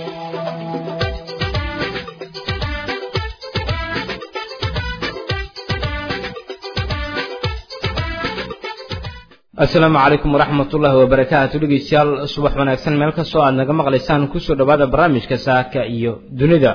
asalaamu calaykum waraxmat ullaahi wabarakaatu dhegeystayaal subax wanaagsan meel kastoo aad naga maqlaysaan kusoo dhowaada barnaamijka saaka iyo dunida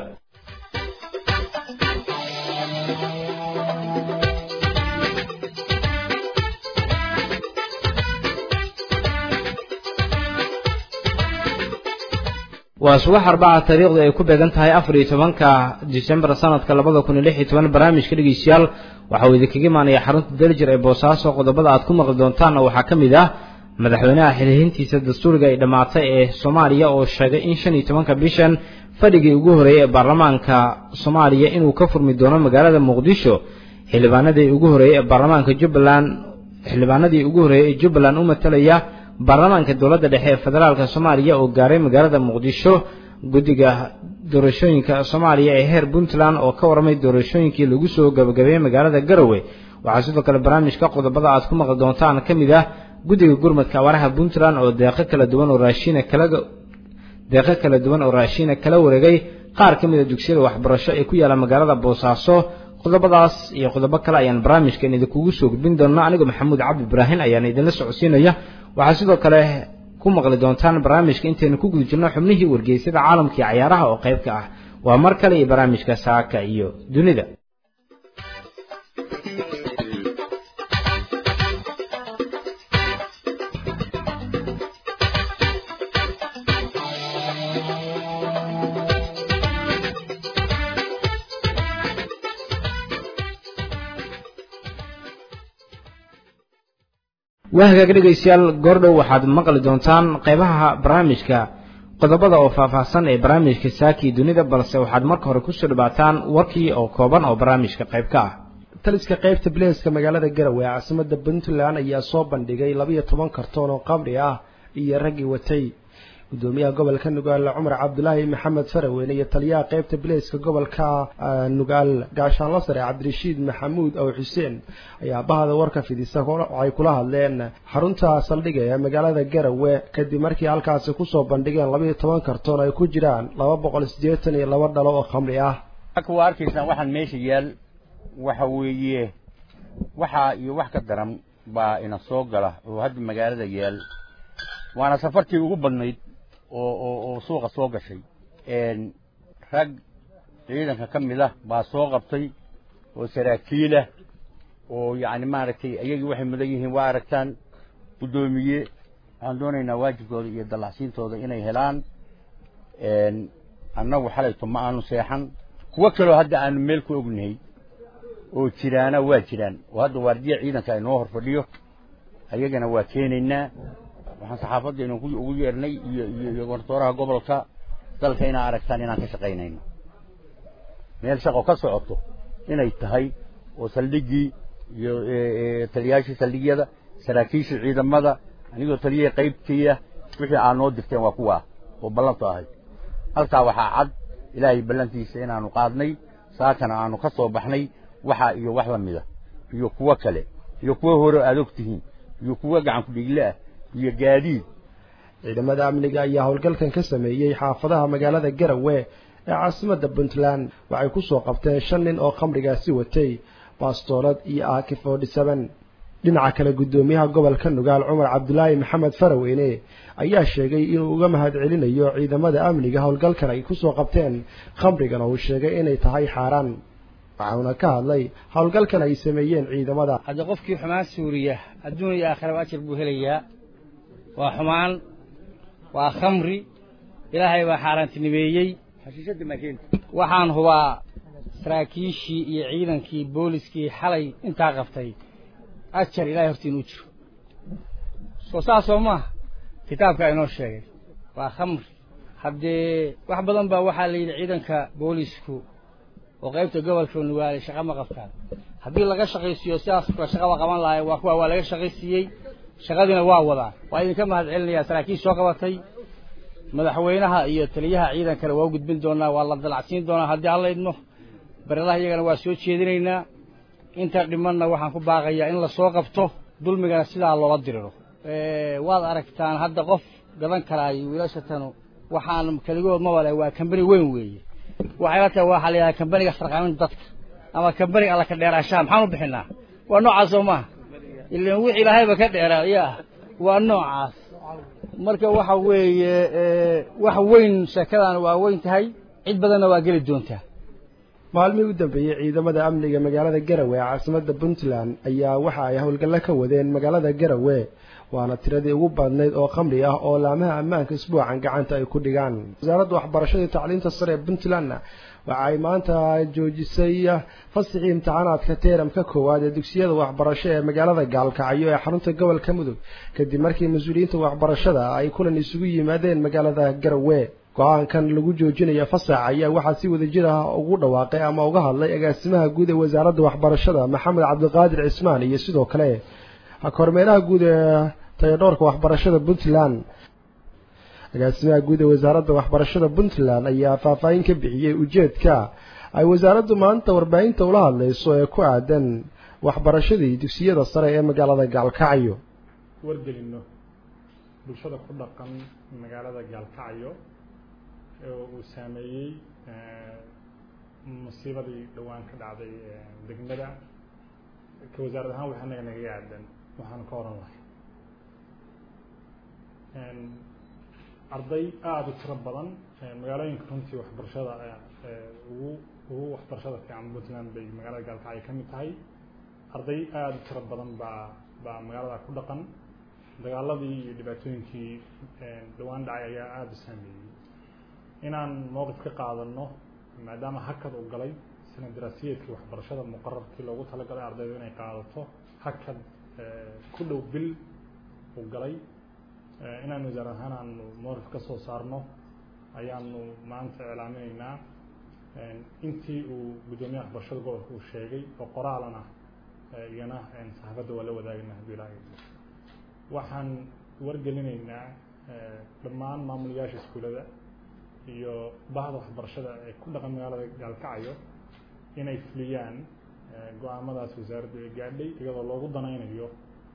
waa subax arbaca taariikhdu ay ku beegan tahay afar iyo tobanka disembar sanadka labada kun iyo lix iyo toban barnaamijka dhegeystayaal waxa uu idinkaga imaanaya xarunta daljir ee boosaaso qodobada aad ku maqli doontaan oo waxaa ka mid ah madaxweynaha xilihiintiisa dastuuriga ay dhammaatay ee soomaaliya oo sheegay in shan iyo tobanka bishan fadhigii ugu horreeyey ee baarlamaanka soomaaliya inuu ka furmi doono magaalada muqdisho xildhibaanadii ugu horreeyey ee baarlamaanka jubbaland xildhibaanadii ugu horreeyey ee jubbaland u matalaya baarlamaanka dowladda dhexe ee federaalka soomaaliya oo gaaray magaalada muqdisho guddiga doorashooyinka soomaaliya ee heer puntland oo ka warramay doorashooyinkii lagu soo gabagabeeyey magaalada garowe waxaa sidoo kale barnaamijka qodobada aad ku maqli doontaan ka mid ah guddiga gurmadka awaaraha puntland oo deeqo kala duwan oo raashiina kala deeqo kala duwan oo raashiina kala wareegay qaar ka mid a dugsiyada waxbarasho ee ku yaala magaalada boosaaso qodobadaas iyo qodobo kale ayaan barnaamijkan idinkugu soo gudbin doonaa anigoo maxamuud cabdi ibraahin ayaan idinla socodsiinaya waxaa sidoo kale ku maqli doontaan barnaamijka intaynu ku guda jirno xubnihii wargeysyada caalamka iyo cayaaraha oo qayb ka ah waa mar kale iyo barnaamijka saaka iyo dunida waa hagaag dhegaystayaal goordhow waxaad maqli doontaan qaybaha barnaamijka qodobada oo faahfaahsan ee barnaamijka saakii dunida balse waxaad marka hore kusoo dhawaataan warkii oo kooban oo barnaamijka qayb ka ah taliska qaybta bileeska magaalada garowe ee caasimada puntland ayaa soo bandhigay labiyo toban kartoon oo qamri ah iyo raggii watay gudoomiyaha gobolka nugaal cumar cabdulaahi maxamed faraweyne iyo taliyaha qaybta bileeska gobolka nugaal gaashaanla sare cabdirashiid maxamuud ow xuseen ayaa bahda warka fidisa waxay kula hadleen xarunta saldhiga ee magaalada garowe kadib markii halkaasi kusoo bandhigeen labayo toban kartoon ay ku jiraan laba boqol siddeetan iyo laba dhalo oo khamri ah waa arkaysaan waxaan meesha yaal waxa weeye waxaa iyo wax ka daran baa ina soo gala oo hadda magaalada yaal waana safartii ugu badnayd oo oo oo suuqa soo gashay rag ciidanka ka mid ah baa soo qabtay oo saraakiilah oo yacni maaragtay iyagii waxay mudan yihiin waa aragtaan guddoomiye waxaan doonaynaa waajibkooda iyo dallacsiintooda inay helaan annagu xalayto ma aanu seexan kuwo kaloo hadda aanu meel ku ognahay oo jiraana waa jiraan oo hadda waardiya ciidanka inoo hor fadhiyo ayagana waa keenaynaa waxaan saxaafaddeenu ugu yeernay iyo iyo gortooraha gobolka dalka inaa aragtaan inaan ka shaqaynayno meel shaqo ka socoto inay tahay oo saldhiggii iyo taliyaashii saldhigyada saraakiishii ciidamada anigoo taliyahii qaybtiiya wixii aad noo dirteen waa kuwa oo ballantu ahayd halkaa waxaa cad ilaahay ballantiisa inaanu qaadnay saakana aanu ka soo baxnay waxa iyo wax la mida iyo kuwo kale iyo kuwo hore aad og tihiin iyo kuwo gacan ku-dhiigle ah iyo gaadiid ciidamada amniga ayaa howlgalkan ka sameeyey xaafadaha magaalada garowe ee caasimadda puntland waxay ku soo qabteen shan nin oo khamrigaasi watay baastoolad iyo aki forty seven dhinaca kale guddoomiyaha gobolka nugaal cumar cabdulaahi maxamed faraweyne ayaa sheegay inuu uga mahad celinayo ciidamada amniga howlgalkan ay ku soo qabteen khamrigan oo uu sheegay inay tahay xaaraan waxauna ka hadlay howlgalkan ay sameeyeen ciidamada hadda qofkii xumaan suuriya adduun iyo aakhiraba ajar buu helayaa waa xumaan waa khamri ilaahay baa xaaraantinimeeyey waxaan hubaa saraakiishii iyo ciidankii booliskii xalay intaa qabtay ajar ilahay hortiin u jiro soo saasoo maaha kitaabka inoo sheegay waa khamri haddee wax badan baa waxaa la yidhi ciidanka boolisku oo qaybta gobolka nugaale shaqa ma qabtaan haddii laga shaqaysiiyo sidaas kula shaqaba qaban lahaay waa kuwa waa laga shaqaysiiyey shaqadiina waa wadaan waa idinka mahad celinayaa saraakiil soo qabatay madaxweynaha iyo taliyaha ciidankana waa u gudbin doonaa waa la dalacsiin doonaa haddii alla idmo barelaha iyagana waa soo jeedinaynaa inta dhimanna waxaan ku baaqayaa in lasoo qabto dulmigana sidaa loola diriro waad aragtaan hadda qof gadan karaayo wiilashatanu waxaan keligood ma wale waa kambani weyn weeye waxay la tahay waxaa la yidhaha kambaniga sarqaaminta dadka ama kambaniga alla ka dheeraashaha maxaan u bixinaa waa noocaas soo maaha ilan wix ilaahayba ka dheeraa ya waa noocaas marka waxa weeye wax weyn sheekadan waa weyn tahay cid badanna waa geli doontaa maalmihii u dambeeyey ciidamada amniga magaalada garawe ee caasimadda puntland ayaa waxa ay howlgallo ka wadeen magaalada garawe waana tiradii ugu badnayd oo khamri ah oo laamaha ammaanka isbuucan gacanta ay ku dhigaan wasaaradda waxbarashada iyo tacliinta sare ee puntlandna waxa ay maanta joojisay fasixii imtixaanaadka teeramka koowaad ee dugsiyada waxbarasho ee magaalada gaalkacyo ee xarunta gobolka mudug kadib markii mas-uuliyiinta waxbarashada ay kulan isugu yimaadeen magaalada garawe go-aankan lagu joojinayo fasax ayaa waxaa si wadajir ah ugu dhawaaqay ama uga hadlay agaasimaha guud ee wasaaradda waxbarashada maxamed cabdiqaadir cismaan iyo sidoo kale kormeeraha guud ee tayadhoorka waxbarashada puntland agaasimaha guud ee wasaaradda waxbarashada puntland ayaa faahfaahin ka bixiyey ujeedka ay wasaaraddu maanta warbaahinta ula hadlayso ee ku aadan waxbarashadii dugsiyada sare ee magaalada gaalkacyo wargelino bulshada ku dhaqan magaalada gaalkacyo oo uu saameeyey musiibadii dhowaan ka dhacday degmada ka wasaarad ahaan wax anaga nagaga aadan waxaanu ka oran lahay arday aada u tiro badan magaalooyinka runtii waxbarashada ugu ugu waxbarashada fiican puntland bay magaalada gaalkacyo ka mid tahay arday aada u tiro badan baa baa magaalada ku dhaqan dagaaladii iyo dhibaatooyinkii dhowaan dhacay ayaa aada u saameeyey inaan mowqif ka qaadano maadaama hakad uu galay sana daraasiyeedkii waxbarashada muqararkii loogu talagalay ardayda inay qaadato hakad ku dhow bil uu galay inaan wasaar ahaan aanu mowqif ka soo saarno ayaanu maanta iclaaminaynaa intii uu guddoomiyaha waxbarashada gobolka uu sheegay oo qoraalana iyana saxaafadda waa la wadaagayna hadduu ilaahay waxaan wargelinaynaa dhammaan maamulayaasha iskuulada iyo bahda waxbarashada ee ku dhaqan magaalada gaalkacyo inay fuliyaan go-aamadaas wasaaraddu ay gaadhay iyadoo loogu danaynayo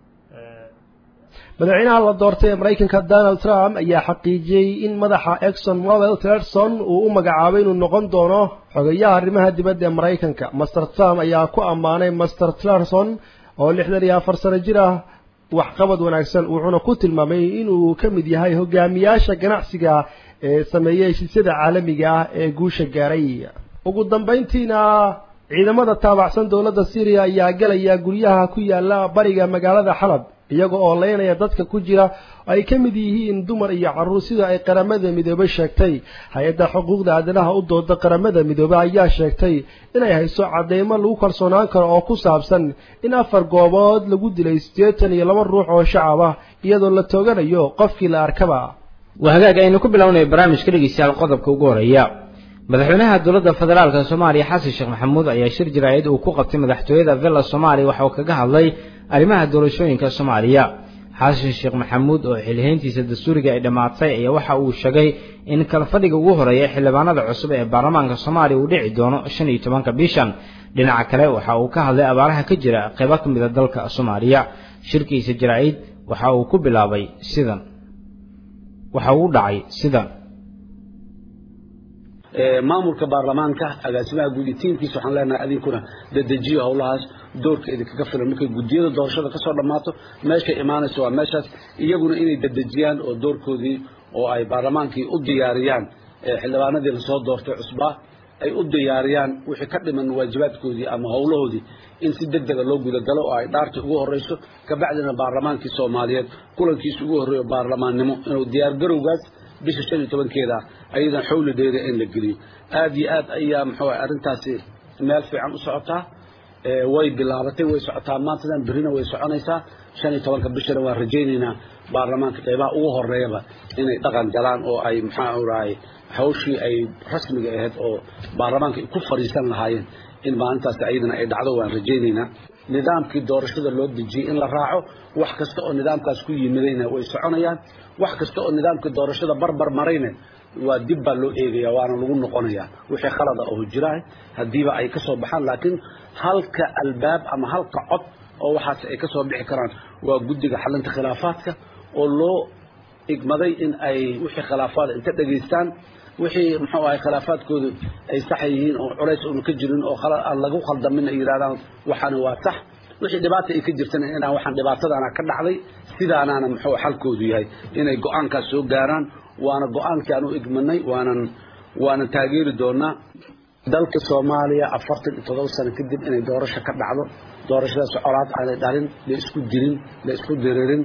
madaxweynaha la doortay ee maraykanka donald trump ayaa xaqiijiyey in madaxa exxon mobil tillerson uu u magacaabay inuu noqon doono xogeyaha arrimaha dibadda ee maraykanka master trump ayaa ku ammaanay master tillerson oo lixdan iyo afar sano jir ah waxqabad wanaagsan wuxuuna ku tilmaamay inuu ka mid yahay hogaamiyaasha ganacsiga ee sameeyey heshiisyada caalamiga ah ee guusha gaaray ugu dambayntiina ciidamada taabacsan dowladda syriya ayaa galaya guryaha ku yaala bariga magaalada xalab iyaga oo leynaya dadka ku jira ay ka mid yihiin dumar iyo carruur sida ay qaramada midoobey sheegtay hay-adda xuquuqda aadanaha u dooda qaramada midoobey ayaa sheegtay inay hayso cadeymo lagu kalsoonaan karo oo ku saabsan in afar goobood lagu dilay siddeetan iyo laba ruux oo shacab ah iyadoo la tooganayo qofkii la arkaba waa hagaag aynu ku bilownay barnaamijka dhegeystayaal qodobka ugu horeeya madaxweynaha dowladda federaalka soomaaliya xasan sheekh maxamuud ayaa shir jaraa'id uu ku qabtay madaxtooyada villa soomaaliya waxa uu kaga hadlay arrimaha doorashooyinka soomaaliya xasan sheekh maxamuud oo xilhayntiisa dastuuriga ay dhammaatay ayaa waxa uu sheegay in kalfadhiga ugu horeeya xildhibaanada cusub ee baarlamaanka soomaaliya uu dhici doono shan iyo tobanka bishan dhinaca kale waxa uu ka hadlay abaaraha ka jira qaybo ka mida dalka soomaaliya shirkiisa jaraa'id waxa uu ku bilaabay sidan waxa uu dhacay sidan maamulka baarlamaanka agaasimaha guud iyo tiimkiisa waxaan leenahay adinkuna dadejiyo howlahaas doorka idinkaga filan markay guddiyada doorashada kasoo dhammaato meeshay imaanayso waa meeshaas iyaguna inay dadejiyaan oo doorkoodii oo ay baarlamaankii u diyaariyaan xildhibaanadii lasoo doortay cusbaa ay u diyaariyaan wixii ka dhiman waajibaadkoodii ama howlahoodii in si deg dega loo gudagalo oo ay dhaartii ugu horreyso kabacdina baarlamaankii soomaaliyeed kulankiisa ugu horreeyo baarlamaannimo inuu diyaargarowgaas bisha shan iyo tobankeeda ayadan xowladeeda in la geliyo aad iyo aad ayaa muxuu arrintaasi meel fiican u socotaa way bilaabatay way socotaa maantadan berrina way soconaysaa shan iyo tobanka bishana waan rajaynaynaa baarlamaanka qeybaha ugu horeeyaba inay dhaqan galaan oo ay maxaa rahay hawshii ay rasmiga ahayd oo baarlamaanka ay ku fadhiisan lahaayeen in maalintaas ayadana ay dhacdo waan rajaynaynaa nidaamkii doorashada loo dejiyey in la raaco wax kasta oo nidaamkaas ku yimidayna way soconayaan wax kasta oo nidaamkii doorashada barbar marayna waa dib baa loo eegaya waana lagu noqonaya wixii khalada oo jiraah haddiiba ay ka soo baxaan laakiin halka albaab ama halka cod oo waxaas ay ka soo bixi karaan waa guddiga xalinta khilaafaadka oo loo igmaday in ay wixii khilaafaad inta dhegaystaan wixii muxuu ahay khilaafaadkoodu ay sax yihiin oo culays uuna ka jirin oo aan lagu khaldamin ay yidhahdaan waxaani waa sax wixii dhibaata ay ka jirtana inaan waxaan dhibaatadaana ka dhacday sidaanaana muxuu xalkoodu yahay inay go-aankaas soo gaaraan waana go-aankii aan u igmanay waanan waanan taageeri doonaa dalka soomaaliya afartan iyo todoba sano kadib inay doorasho ka dhacdo doorashadaas colaad aanay dhalin la isku dirin la isku diririn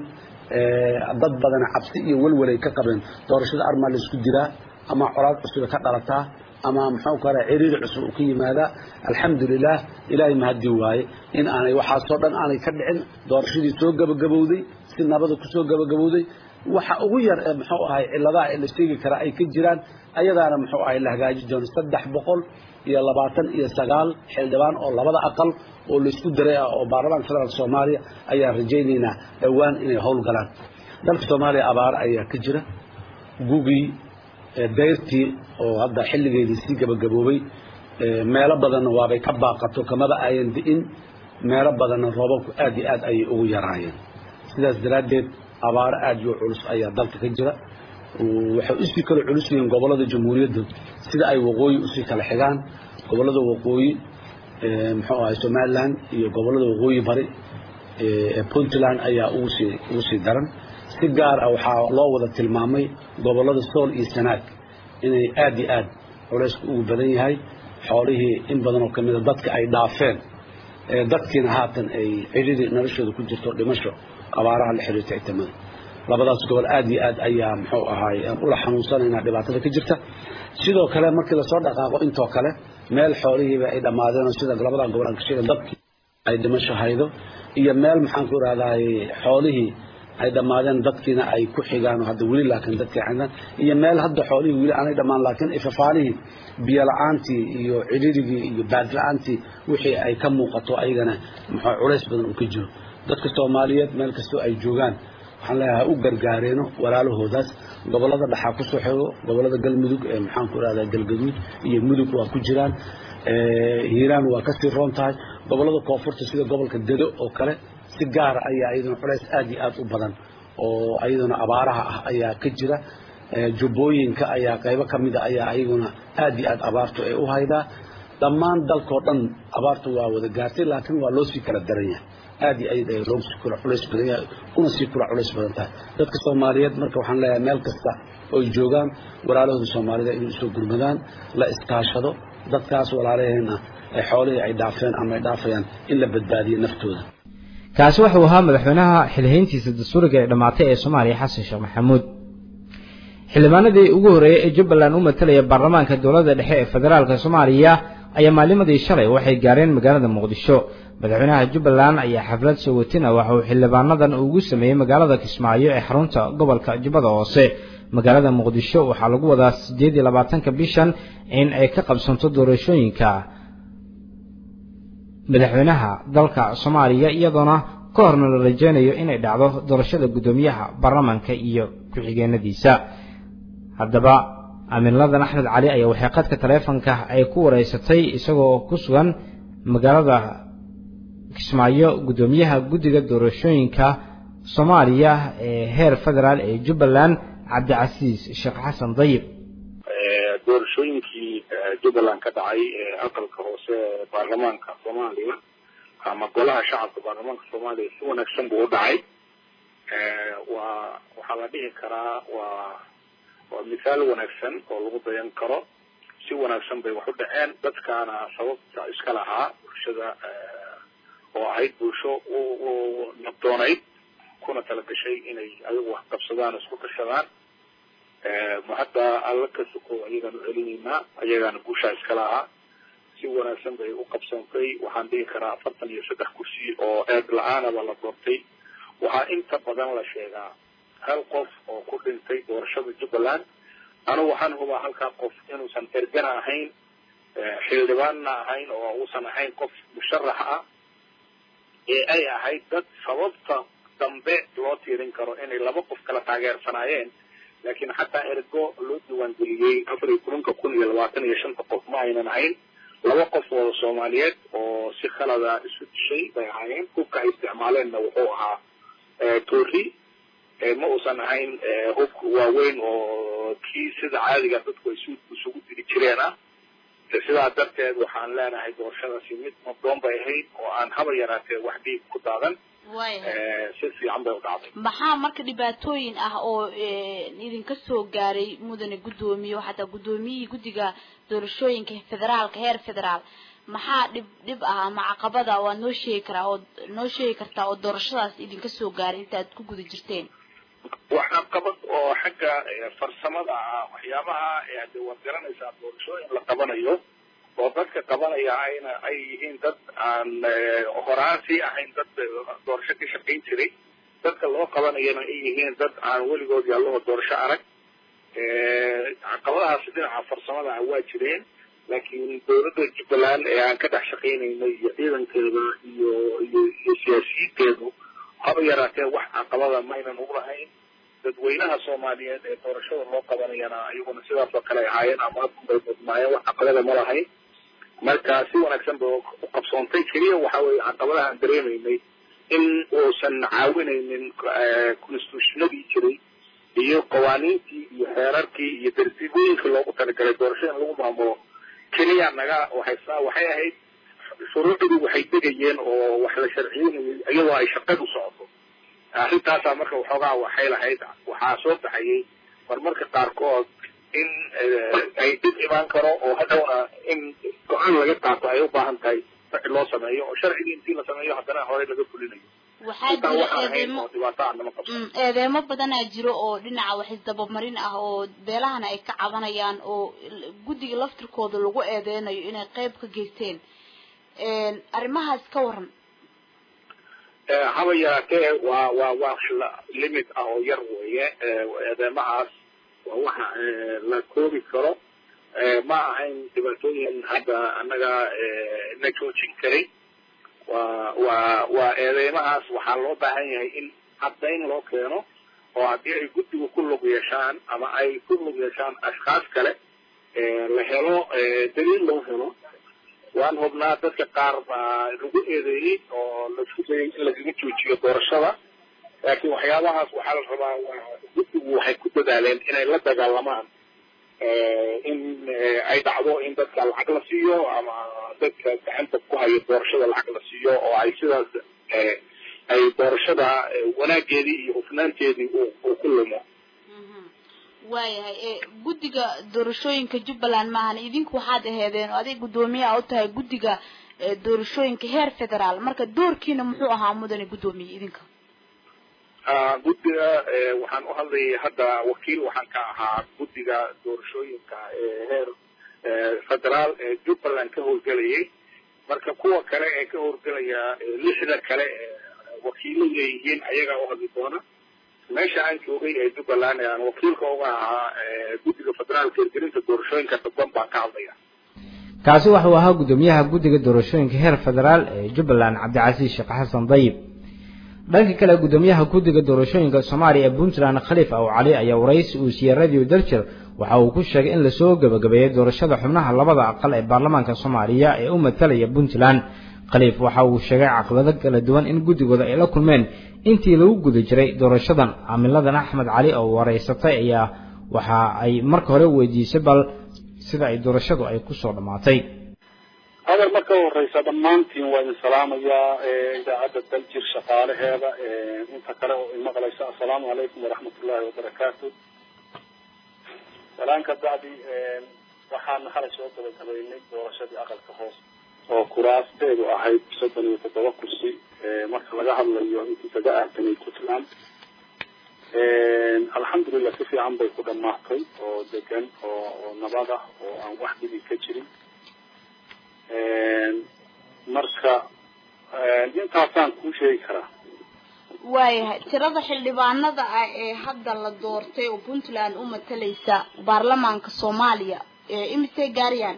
dad badana cabsi iyo welwelay ka qabeen doorashada armaa la isku diraa ama colaad cusub ka dhalataa ama muxuu kale ciriiri cusub uu ka yimaadaa alxamdulilah ilaahay mahadii waaye in aanay waxaasoo dhan aanay ka dhicin doorashadii soo gabagabowday si nabada kusoo gabagabowday waxa ugu yar ee muxuu ahay cilladaha ee la sheegi karaa ay ka jiraan ayadaana muxuu ahay la hagaaji doono saddex boqol iyo labaatan iyo sagaal xildhibaan oo labada aqal oo laisku daray ah oo baarlamaanka federaalka soomaaliya ayaan rajaynaynaa dhowaan inay howlgalaan dalka soomaaliya abaaro ayaa ka jira gugii dayrtii oo hadda xilligeedii sii gabagaboobay meelo badanna waabay ka baaqato kamaba ayan di'in meelo badanna roobabku aad iyo aad ayay ugu yaraayeen sidaas daraaddeed abaaro aad iyo culus ayaa dalka ka jira waxay usii kala culus yihiin gobollada jamhuuriyadda sida ay waqooyi usii kala xigaan gobollada waqooyi muxuu ahay somaliland iyo gobollada waqooyi bari ee puntland ayaa ugu sii ugu sii daran si gaar ah waxaa loo wada tilmaamay gobollada sool iyo sanaag inay aad iyo aad culaysku ugu badan yahay xoolihii in badan oo ka mida dadka ay dhaafeen dadkiina haatan ay cidhidii noloshooda ku jirto dhimasho abaaraha la xiriirta citamada labadaas gobol aad iyo aad ayaa muxuu ahaay ula xanuunsanaynaa dhibaatada ka jirta sidoo kale markii lasoo dhaqaaqo intoo kale meel xoolihiiba ay dhammaadeenoo sida labadan gobol aan ka sheegay dadkii ay dhimasho haydo iyo meel maxaan ku ihahdaay xoolihii ay dhammaadeen dadkiina ay ku xigaan oo hadda weli laakiin dadkii xidhan iyo meel hadda xoolihii weli aanay dhammaan laakiin ifafaanihii biyo la-aantii iyo cidhirigii iyo baad la-aantii wixii ay ka muuqato ayagana muxuu culays badan uu ka jiro dadka soomaaliyeed meel kastoo ay joogaan waxaan leeyahay u gargaareeno walaalahoodaas gobollada dhaxaa kusoo xego gobollada galmudug ee maxaan ku ihahdaa galgaduud iyo mudug waa ku jiraan hiiraan waa kasii roon tahay gobollada koonfurta sida gobolka dedo oo kale si gaara ayaa iyaduna culays aad iyo aad u badan oo iyaduna abaaraha ah ayaa ka jira jubbooyinka ayaa qaybo ka mida ayaa iyaguna aad iyo aad abaartu ay u haydaa dhammaan dalkoo dhan abaartu waa wada gaartay laakiin waa loo sii kala daran yahay aad iyo aad ay loogu sii kula culays badan yahay una sii kula culays badan tahay dadka soomaaliyeed marka waxaan leeyahay meel kasta oy joogaan walaalahooda soomaalida inay usoo gurmadaan la iskaashado dadkaas walaalaheenna ay xoolihii ay dhaafeen ama ay dhaafayaan in la badbaadiyo naftooda kaasi wuxuu ahaa madaxweynaha xilhayntiisa dastuuriga ee dhammaatay ee soomaaliya xasan sheekh maxamuud xildhibaanadii ugu horreeyey ee jubbaland u matalaya baarlamaanka dowladda dhexe ee federaalka soomaaliya ayaa maalimadii shalay waxay gaareen magaalada muqdisho madaxweynaha jubbaland ayaa xaflad soowatina waxa uu xildhibaanadan ugu sameeyey magaalada kismaayo ee xarunta gobolka jubbada hoose magaalada muqdisho waxaa lagu wadaa siddeed iyo labaatanka bishan in ay ka qabsanto doorashooyinka madaxweynaha dalka soomaaliya iyadoona ka horna la rajeynayo inay dhacdo doorashada guddoomiyaha baarlamaanka iyo ku-xigeenadiisa haddaba amiinladan axmed cali ayaa waxay qadka taleefonka ay ku wareysatay isagoo ku sugan magaalada kismaayo guddoomiyaha guddiga doorashooyinka soomaaliya ee heer federaal ee jubbaland cabdicasiis sheekh xasan dayib doorashooyinkii jubbaland ka dhacay ee aqalka hoose ee baarlamaanka soomaaliya ama golaha shacabka baarlamaanka soomaaliya si wanaagsan buu u dhacay waa waxaa la dhihi karaa waa waa mithaal wanaagsan oo lagu dayan karo si wanaagsan bay wax u dhaceen dadkaana sababta iska lahaa bulshada oo ahayd bulsho u nabdoonayd kuna talagashay inay ayagu wax qabsadaan isku tashadaan ma hadda alla ka suko ayagaan u celinaynaa ayagaana guushaa iska lahaa si wanaagsan bay u qabsantay waxaan dhihi karaa afartan iyo saddex kursi oo eed la-aanaba la doortay waxaa inta badan la sheegaa hal qof oo ku dhintay doorashada jubbaland anigu waxaan hubaa halkaa qof inuusan ergana ahayn xildhibaanna ahayn oo uusan ahayn qof musharax ah ee ay ahayd dad sababta dambe loo tiirin karo inay laba qof kala taageersanaayeen laakiin xataa ergo loo diiwaangeliyey afar iyo tobanka kun iyo labaatan iyo shanta qof ma aynan ahayn laba qof oo soomaaliyeed oo si khalada isu dishay bay ahaayeen hubka ay isticmaaleenna wuxuu ahaa toori ma uusan ahayn hub waaweyn oo kii sida caadiga dadku ay isugu diri jireen ah sidaa darteed waxaan leenahay doorashadaasi mid nabdoon bay ahayd oo aan haba yaraatee wax dhiig ku daadan si fiican bay u dhacday maxaa marka dhibaatooyin ah oo idinka soo gaaray mudane guddoomiye oo xataa guddoomiyihii guddiga doorashooyinka federaalka heer federaal maxaa dhib dhib ah ama caqabada waad noo sheegi karaa oo noo sheegi kartaa oo doorashadaas idinka soo gaaray inta aad ku guda jirteen wax caqabad oo xagga farsamada ah waxyaabaha de waad garanaysaa doorashooyin la qabanayo oo dadka qabanaya ayna ay yihiin dad aan horaan sii ahayn dad doorasho ka shaqayn jiray dadka loo qabanayana ay yihiin dad aan weligood yaalloho doorasho arag caqabadahaasi dhinaca farsamada ah waa jireen laakiin dowladda jubbaland ee aan ka dhex shaqaynaynay iyo ciidankeeda iyo iyo iyo siyaasiyiinteedu haba yaraatee wax caqabada maynan ugu lahayn dadweynaha soomaaliyeed ee doorashada loo qabanayana iyaguna sidaas oo kale ay ahaayeen ama bay mudnaayeen wax caqabada ma lahayn marka si wanaagsan ba u qabsoontay keliya waxa weeye caqabadaha aan dareemaynay in uusan caawinaynin constitutionadii jiray iyo qawaaniintii iyo xeerarkii iyo dartiibooyinkii loogu talagalay doorashada in lagu maamulo keliya naga waxaysaa waxay ahayd shuruucdii waxay degayeen oo wax la sharciyeynayay iyadoo ay shaqadu socoto arrintaasaa marka waxoogaa waxay lahayd waxaa soo baxayay marmarka qaarkood in ay dib imaan karo oo hadhowna in go-aan laga qaato ay u baahan tahay sharci loo sameeyo oo sharcigii intii la sameeyo haddana horey laga fulinayo waxaa jira eedeemo dhibaato aan nama qabso eedeemo badanaa jiro oo dhinaca wax isdabamarin ah oo beelahana ay ka cabanayaan oo guddiga laftirkooda lagu eedeynayo inay qeyb ka geysteen arrimahaas ka waran haba yaraatee waa waa wax limit ah oo yar weeye eedeymahaas waa waxa la koobi karo ma ahayn dhibaatooyin hadda annaga na joojin karay waa waa waa eedeymahaas waxaa loo baahan yahay in caddayn loo keeno oo haddii ay guddigu ku lug yeeshaan ama ay ku lug yeeshaan ashkaas kale la helo daliil loo helo waan hubnaa dadka qaar baa lagu eedeeyey oo laisku dayay in lagaga joojiyo doorashada laakiin waxyaabahaas waxaa la rabaa guddigu waxay ku dadaaleen inay la dagaalamaan in ay dhacdo in dadka lacag la siiyo ama dadka gacanta ku hayo doorashada lacag la siiyo oo ay sidaas ay doorashada wanaageedii iyo hufnaanteedii uu ku lumo waayahay guddiga doorashooyinka jubbaland maahan idinku waxaad aheedeen oo adig guddoomiyaha u tahay guddiga doorashooyinka heer federaal marka doorkiina muxuu ahaa mudane guddoomiye idinka guddiga waxaan u hadlayay hadda wakiil waxaan ka ahaa guddiga doorashooyinka heer federaal ee jubbaland ka howlgelayay marka kuwa kale ee ka howlgelaya lixda kale wakiilo leeyihiin ayagaa u hadli doona meesha aan joogay ee jubbaland ee aan wakiilka uga ahaa guddiga federaalka hirgelinta doorashooyinka dadban baan ka hadlaya kaasi waxuu ahaa guddoomiyaha guddiga doorashooyinka heer federaal ee jubbaland cabdicasiis sheekh xasan dayib dhanka kale guddoomiyaha guddiga doorashooyinka soomaaliya ee puntland khaliif aw cali ayaa waraysi uu siiyey radio daljer waxa uu ku sheegay in lasoo gebagabeeyey doorashada xubnaha labada aqal ee baarlamaanka soomaaliya ee u matalaya puntland khaliif waxa uu sheegay caqabado kala duwan in guddigooda ay la kulmeen intii lagu guda jiray doorashadan camiladan axmed cali oo waraysatay ayaa waxa ay marka hore weydiisay bal sida ay doorashadu ay kusoo dhammaatay hadal marka horeysa dhammaantiin waa idin salaamayaa idaacadda daljir shaqaalaheeda inta kale oo imaqlaysa assalaamu calaykum waraxmatullaahi wabarakaatu salaan ka bacdi waxaan xalay soo gabagabaynay doorashadii aqalka hoose oo kuraasteedu ahayd soddon iyo toddoba kursi marka laga hadlayo intii kaga aadanay puntland alxamdulilah si fiican bay ku dhamaatay oo degan oo oo nabad ah oo aan wax dhibi ka jirin marka intaasaan kuu sheegi karaa waayahay tirada xildhibaanada ah ee hadda la doortay oo puntland u matalaysa baarlamaanka soomaaliya imisay gaarayaan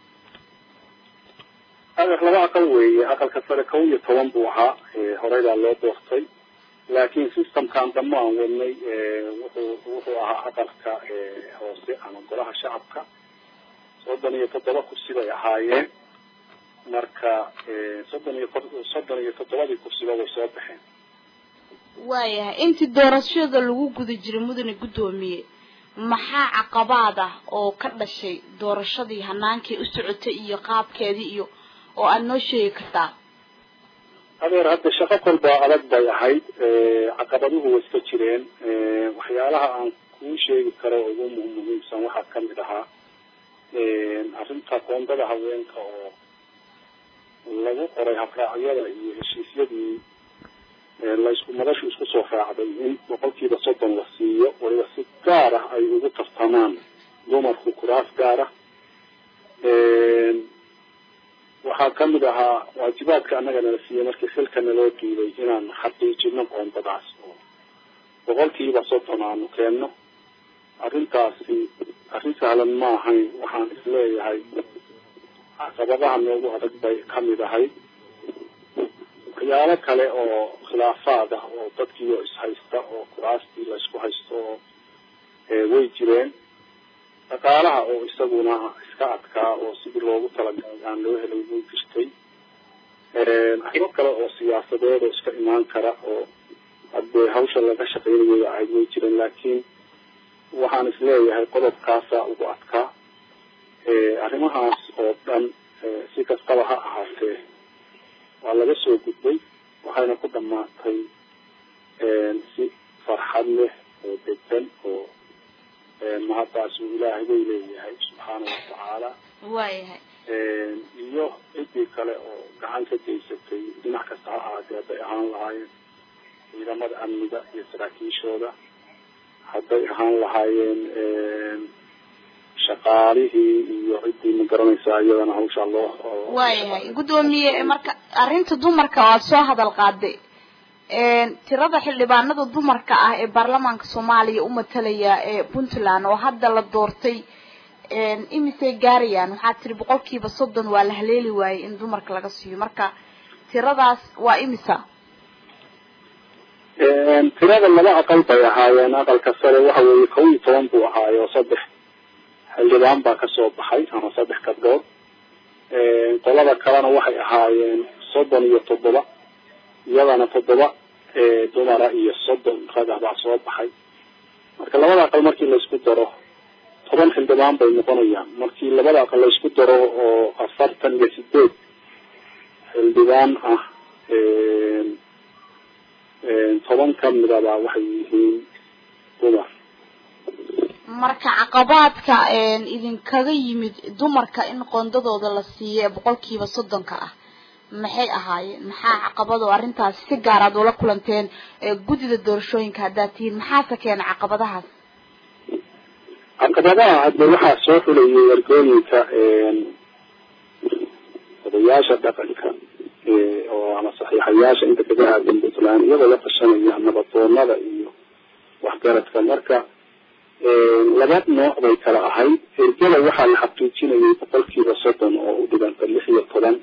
adeer laba aqal weeye aqalka sare kow iyo toban buu ahaa horeydaa loo doortay laakiin systemkan dambe aan wadnay wuxuu wuxuu ahaa aqalka hoose ama golaha shacabka soddon iyo toddoba kursi bay ahaayeen marka soddon iyo soddon iyo toddobadii kursiba way soo baxeen waayahay intii doorashada lagu guda jiray mudane guddoomiye maxaa caqabaad ah oo ka dhashay doorashadii hanaankii u socotay iyo qaabkeedii iyo oo aada noo sheegi kartaa adeer hadda shaqo kolbaa adag bay ahayd caqabaduhu way iska jireen waxyaalaha aan kuu sheegi karo ugu muhiimsan waxaa kamid ahaa arrinta koondada haweenka oo lagu qoray habraacyada iyo heshiisyadii laysku madashu isku soo raacday in boqolkiiba soddon la siiyo waliba si gaar ah ay ugu tartamaan dumarku kuraas gaar ah waxaa kamid ahaa waajibaadka annaga nala siiyey markii xilka naloo diiday inaan xaqiijino qoondadaas oo boqolkiiba soddon aanu keenno arrintaasi arrin sahlan ma ahayn waxaan isleeyahay caqabadaha noogu adag bay kamid ahayd waxyaalo kale oo khilaafaad ah oo dadkiioo ishaysta oo kuraastii laysku haysto oo way jireen dhaqaalaha oo isaguna iska adkaa oo sidii loogu talagalay aan loo helay way jirtay arrimo kale oo siyaasadeed oo iska imaan kara oo haddee hawsha laga shaqeynayay ahayd way jireen laakiin waxaan isleeyahay qodobkaasaa ugu adkaa arrimahaas oo dhan si kastaba ha ahaatee waa laga soo gudbay waxayna ku dhamaatay si farxad leh oo degan oo mahaddaas uu ilaahay way leeyahay subxaana watacaala waayahay iyo ciddii kale oo gacan ka geysatay dhinac kasta ha ahaatee hadday ahaan lahaayeen ciidamada amniga iyo saraakiishooda hadday ahaan lahaayeen shaqaalihii iyo ciddii ma garanaysaa iyadana hawshaa loo waayahay guddoomiye marka arrinta dumarka waad soo hadal qaaday tirada xildhibaanada dumarka ah ee baarlamaanka soomaaliya u matalaya ee puntland oo hadda la doortay imisay gaarayaan waxaa tiri boqolkiiba soddon waa la haleeli waayey in dumarka laga siiyo marka tiradaas waa imisa tirada laba aqal bay ahaayeen aqalka sare waxa weeye kow iyo toban buu ahaayo saddex xildhibaan baa kasoo baxay ama saddex gabdhood qolada kalena waxay ahaayeen soddon iyo toddoba iyadana toddoba dumara iyo soddon rag ah baa soo baxay marka labada aqal markii laysku daro toban xildhibaan bay noqonayaan markii labada aqal laysku daro oo afartan iyo sideed xildhibaan ah toban kamidaba waxay yihiin dumar marka caqabaadka idinkaga yimid dumarka in qoondadooda la siiyo ee boqolkiiba soddonka ah maxay ahaayeen maxaa caqabado arrintaasi si gaar aad ula kulanteen guddida doorashooyinka haddaad tihiin maxaase keena caqabadahaas caqabadaha hadde waxaa soo xulayay wargooyinka odayaasha dhaqanka oo ama saxiixayaasha inta kaga aadan puntland iyagoo la tashanaya nabadoonada iyo waxgaradka marka laba nooc bay kala ahayd ergada waxaa la xaqiijinayay boqolkiiba soddon oo u dhiganta lix iyo toban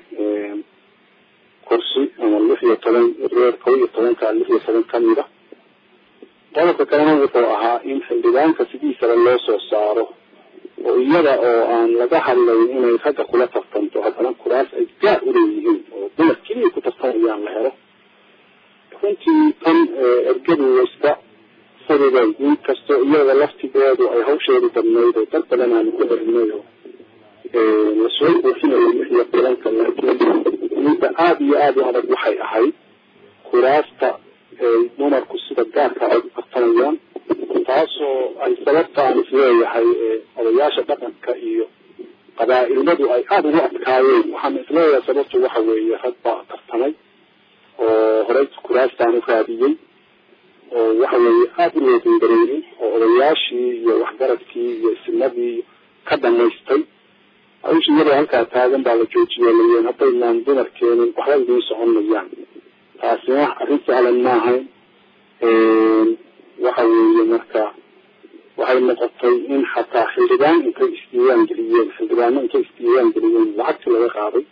kursi ama lix iyo toban reer kow iyo tobanka lix iyo toban kamid a qodobka kalena wuxuu ahaa in xildhibaanka sidiisaba loo soo saaro oo iyada oo aan laga hadlayn inay ragga kula tartanto haddana kuraas ay gaar uleeyihiin oo dumar keliya ku tartamayaan la helo runtii tan ergadu iska fududay in kastoo iyada laftigeedu ay hawsheedu badnayd oo dad badan aanu ku xerinay oo lasoo buuxinayo lix iyo tobanka laakiin midda aada iyo aada u adag waxay ahayd kuraasta ay dumarku sida gaarka ay u tartamayaan taasoo ay sababtaan isleeyahay odayaasha dhaqanka iyo qabaa-ilmadu ay aada ugu adkaayeen waxaan isleeyahay sababtu waxa weeye rag baa tartamay oo horey kuraastaan u raadiyey oo waxa weeye aada u loodangareeyey oo odayaashii iyo waxgaradkii iyo isnadii ka dhamaystay hawsha iyadoo halkaa taagan baa la joojiyey layeen haddaynaan dumar keenin waxba idiin soconayaan taasina arrin sahlan ma ahayn waxa weeye marka waxay noqotay in xataa xildhibaan intay isdiiwaan geliyeen xildhibaano intay isdiiwaan geliyeen lacagtii laga qaaday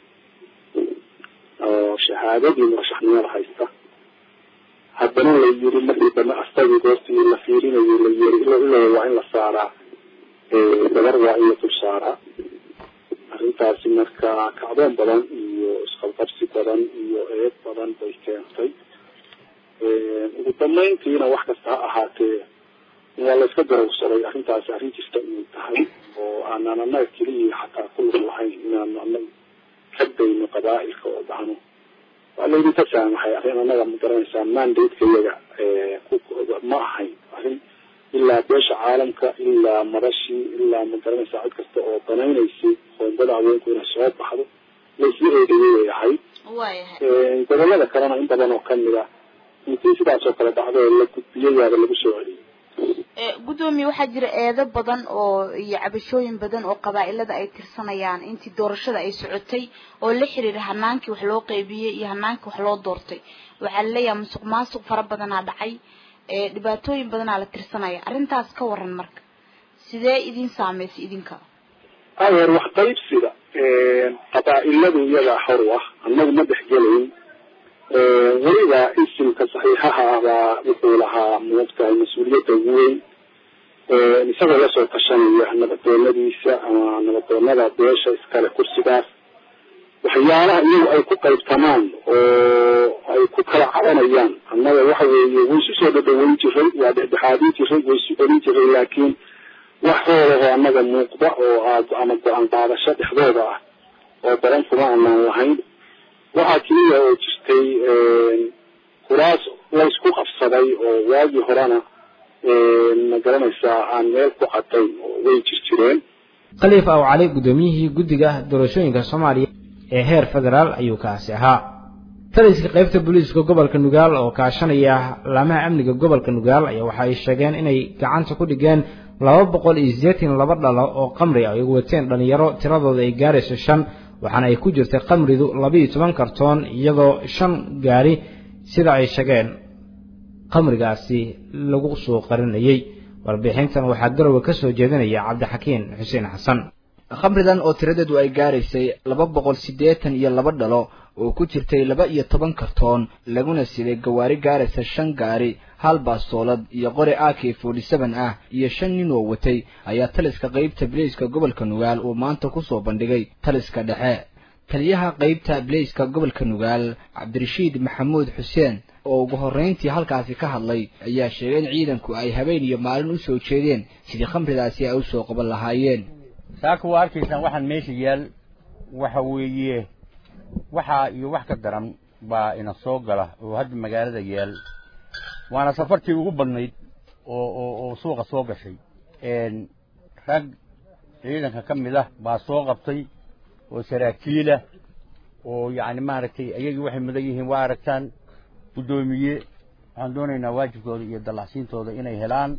oo shahaadadii murashaxnimada haysta haddana la yiri markii dambe astagii goortii la fiirinayo la yiri ilo ilo waa in la saaraa gabar waa in la dul saaraa arrintaasi marka kacdoon badan iyo isqabqabsi badan iyo eed badan bay keentay ugu dambeyntiina wax kasta ha ahaatee waa la iska darowsaday arrintaasi arrin jirta inay tahay oo aanaan annaga keliya xataa ku lug lahayn inaanu annaga ka dayno qabaa'ilka oo dhahno waa laydinka saamaxay arrin annaga ma garanaysaa mandate-ka iyaga ma ahayn arrin ilaa beesha caalamka ilaa madashii ilaa ma garanaysaa cid kasta oo danaynaysay qoondada haweenku inay soo baxdo laysla eedayay ay ahayd waayahay gobollada kalena in badan oo kamid a intii sidaas oo kale dhacdo oo la gudbiyayaaba lagu soo celiyay gudoomiye waxaa jira eedo badan oo iyo cabashooyin badan oo qabaa'ilada ay tirsanayaan intii doorashada ay socotay oo la xiriira hanaankii wax loo qeybiyey iyo hanaankii wax loo doortay waxaa laleeyahay musuq maasuq fara badanaa dhacay dhibaatooyin badanaa la tirsanaya arrintaas ka waran marka sidee idin saameysay idinka adeer wax qaybsiga qabaa'iladu iyagaa hor u ah annagu ma dhexgelayn weliba isimka saxiixaha ah baa wuxuu lahaa moogtahay mas-uuliyadda ugu weyn isagoo lasoo tashanaya nabadoonadiisa ama nabadoonada beesha iskale kursigaas waxyaalaha iyagu ay ku qaybtamaan oo ay ku kala cabanayaan annaga waxa weeye way isu soo dhadhaweyn jiray waa dhexdhexaadin jiray way isu celin jiray laakiin wax hoolahoo annaga muuqda oo aad ama go-aan qaadasho dhexdooda ah oo daran kuma anaan lahayn waxaa keliya oo jirtay kuraas laysku qabsaday oo waagii horena ma garanaysaa aan meel ku cadayn oo way jir jireen khaliif aw cali guddoomiyihii guddiga doorashooyinka soomaaliya ee heer federaal ayuu kaasi ahaa taliska qaybta booliiska gobolka nugaal oo kaashanaya laamaha amniga gobolka nugaal ayaa waxa ay sheegeen inay gacanta ku dhigeen laba boqol iyo sideetan laba dhalo oo qamri ay wateen dhalinyaro tiradooda ay gaarayso shan waxaana ay ku jirtay qamridu labaiyo toban kartoon iyadoo shan gaari sida ay sheegeen qamrigaasi lagu soo qarinayey warbixintan waxaa garowe ka soo jeedinaya cabdixakiin xuseen xasan khamridan oo tiradeedu ay gaaraysay laba boqol siddeetan iyo laba dhalo oo ku jirtay laba iyo toban kartoon laguna siday gawaari gaaraysa shan gaari hal baastoolad iyo qori a k forty seven ah iyo shan nin oo watay ayaa taliska qaybta bilayska gobolka nugaal uu maanta kusoo bandhigay taliska dhexe taliyaha qaybta bilayska gobolka nugaal cabdirashiid maxamuud xuseen oo ugu horrayntii halkaasi ka hadlay ayaa sheegay in ciidanku ay habeen iyo maalin u soo jeedeen sidii khamridaasi ay usoo qaban lahaayeen saaka waa arkaysaan waxaan meesha yaal waxa weeye waxaa iyo wax ka daran baa ina soo gala oo hadda magaalada yaal waana safartii ugu badnayd oo oo oo suuqa soo gashay rag ciidanka ka mid ah baa soo qabtay oo saraakiilah oo yacni maaragtay ayagii waxay mudan yihiin waa aragtaan guddoomiye waxaan doonaynaa waajibkooda iyo dallacsiintooda inay helaan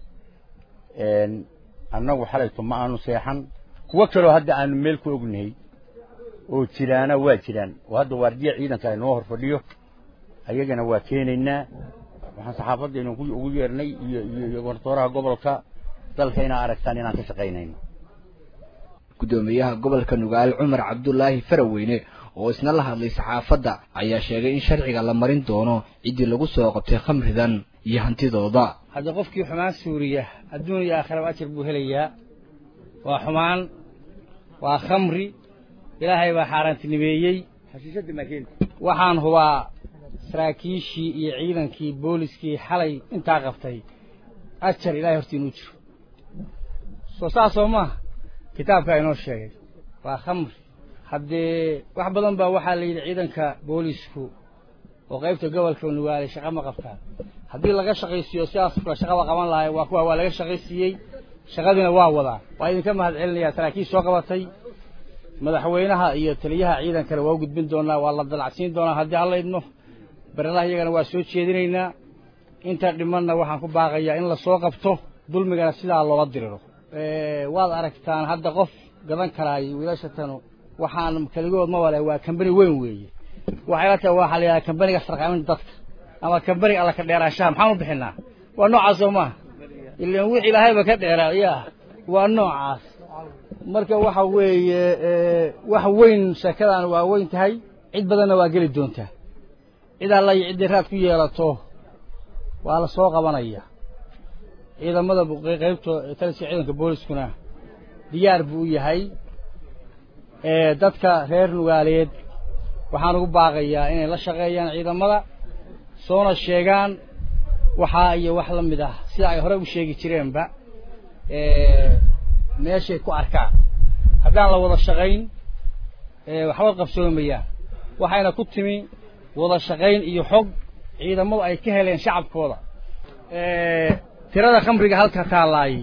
annagu xalayto ma aanu seexan kuwo kaloo hadda aanu meel ku ognahay oo jiraana waa jiraan oo hadda waardiya ciidanka ay noo hor fadhiyo ayagana waa keenaynaa waxaan saxaafaddeenu ugu yeernay iyo iyo gortooraha gobolka dalka inaa aragtaan inaan ka shaqaynayno guddoomiyaha gobolka nugaal cumar cabdulaahi faraweyne oo isna la hadlay saxaafadda ayaa sheegay in sharciga la marin doono ciddii lagu soo qabtay khamridan iyo hantidooda hadda qofkii xumaan suuriya adduun iyo aakhiraba ajar buu helayaa waa xumaan waa khamri ilaahay baa xaaraantinimeeyey xashiishadda maakeenta waxaan hubaa saraakiishii iyo ciidankii booliskii xalay intaa qabtay ajar ilahay hortii inuu jiro soo saasoo maaha kitaabkaa inoo sheegay waa khamri haddee wax badan baa waxaa la yidhi ciidanka boolisku oo qaybta gobolka nugaale shaqa ma qabtaan haddii laga shaqaysiiyo sidaas kula shaqaba qaban lahay waa kuwa waa laga shaqaysiiyey shaqadiina waa wadaa waa idinka mahad celinayaa saraakiil soo qabatay madaxweynaha iyo taliyaha ciidankana waa u gudbin doonaa waa la dalacsiin doonaa haddii alla idmo barelaha iyagana waa soo jeedinaynaa inta dhimanna waxaan ku baaqayaa in lasoo qabto dulmigana sidaa loola diriro waad aragtaan hadda qof gadan karaayo wiilashatan waxaan keligood ma wale waa kambani weyn weeye waxay la tahay waxaa la yidhaha kambaniga sarqaaminta dadka ama kambaniga alla ka dheeraanshaha maxaan u bixinaa waa noocaas oo maaha ilan wix ilaahayba ka dheeraa ya waa noocaas marka waxa weeye wax weyn sheekadan waa weyn tahay cid badanna waa geli doontaa cid alla iyo ciddii raad ku yeelato waa la soo qabanaya ciidamada qaybta taliska ciidanka booliskuna diyaar buu u yahay dadka reer nugaaleed waxaan ugu baaqayaa inay la shaqeeyaan ciidamada soona sheegaan waxaa iyo wax la mid ah sida ay hore u sheegi jireenba meeshay ku arkaan haddaan la wada shaqayn waxba qabsoomayaan waxayna ku timi wada shaqayn iyo xog ciidamadu ay ka heleen shacabkooda tirada khamriga halka taalaayay